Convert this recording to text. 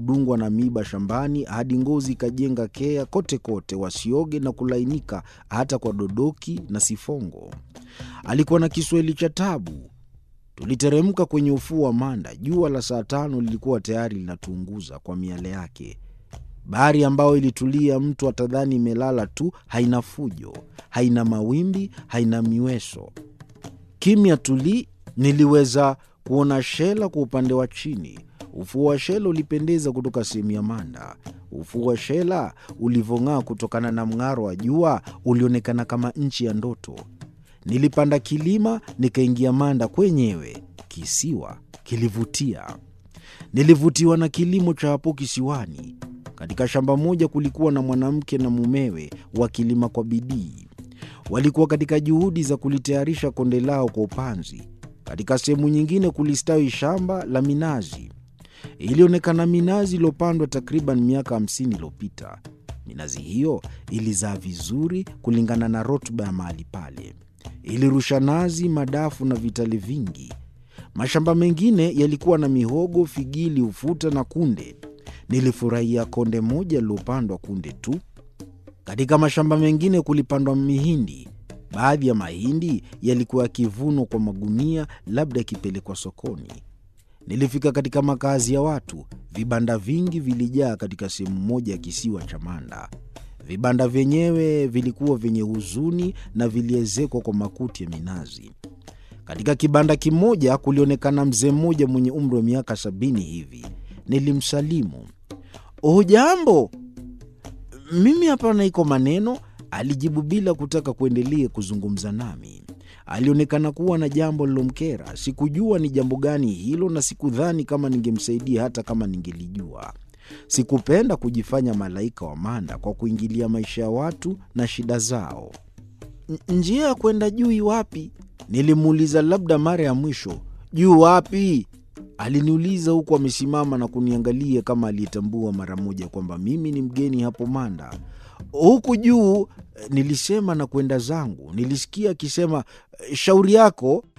kudungwa na miiba shambani hadi ngozi ikajenga kea kote kote, wasioge na kulainika hata kwa dodoki na sifongo. Alikuwa na Kiswahili cha tabu. Tuliteremka kwenye ufuo wa Manda. Jua la saa tano lilikuwa tayari linatuunguza kwa miale yake. Bahari ambayo ilitulia, mtu atadhani imelala tu, haina fujo, haina mawimbi, haina miweso, kimya tuli. Niliweza kuona Shela kwa upande wa chini. Ufuo wa Shela ulipendeza kutoka sehemu ya Manda. Ufuo wa Shela ulivyong'aa kutokana na mng'aro wa jua ulionekana kama nchi ya ndoto. Nilipanda kilima nikaingia Manda kwenyewe. Kisiwa kilivutia. Nilivutiwa na kilimo cha hapo kisiwani. Katika shamba moja kulikuwa na mwanamke na mumewe wakilima kwa bidii. Walikuwa katika juhudi za kulitayarisha konde lao kwa upanzi. Katika sehemu nyingine kulistawi shamba la minazi. Ilionekana minazi iliyopandwa takriban miaka hamsini iliyopita. Minazi hiyo ilizaa vizuri kulingana na rutuba ya mahali pale. Ilirusha nazi, madafu na vitali vingi. Mashamba mengine yalikuwa na mihogo, figili, ufuta na kunde. Nilifurahia konde moja lilopandwa kunde tu. Katika mashamba mengine kulipandwa mihindi. Baadhi ya mahindi yalikuwa yakivunwa kwa magunia, labda yakipelekwa sokoni. Nilifika katika makazi ya watu. Vibanda vingi vilijaa katika sehemu moja ya kisiwa cha Manda. Vibanda vyenyewe vilikuwa vyenye huzuni na viliezekwa kwa makuti ya minazi. Katika kibanda kimoja kulionekana mzee mmoja mwenye umri wa miaka sabini hivi. Nilimsalimu, hujambo? Mimi hapa naiko maneno, alijibu bila kutaka kuendelea kuzungumza nami. Alionekana kuwa na jambo lilomkera. Sikujua ni jambo gani hilo, na sikudhani kama ningemsaidia hata kama ningelijua. Sikupenda kujifanya malaika wa Manda kwa kuingilia maisha ya watu na shida zao. Njia ya kwenda juu iwapi? Nilimuuliza labda mara ya mwisho. Juu wapi? Aliniuliza huku amesimama na kuniangalia kama aliyetambua mara moja kwamba mimi ni mgeni hapo Manda. Huku juu, nilisema na kwenda zangu. Nilisikia akisema, shauri yako.